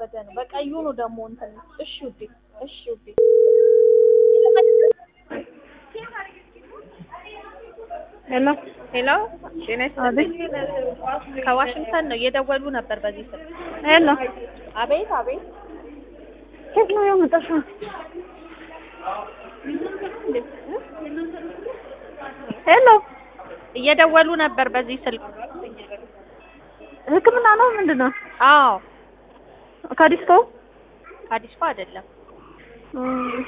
እየተወሰደ ነው። በቀዩ ነው ደግሞ እንትን እሺ ውዴ፣ እሺ ውዴ። ሄሎ ሄሎ ጤና ይስጥልኝ። ከዋሽንግተን ነው እየደወሉ ነበር በዚህ ስልክ። ሄሎ አቤት አቤት። ከየት ነው የመጣሽው? ሄሎ እየደወሉ ነበር በዚህ ስልክ። ሕክምና ነው ምንድን ነው? አዎ ከዲስኮ አዲስ አይደለም። እም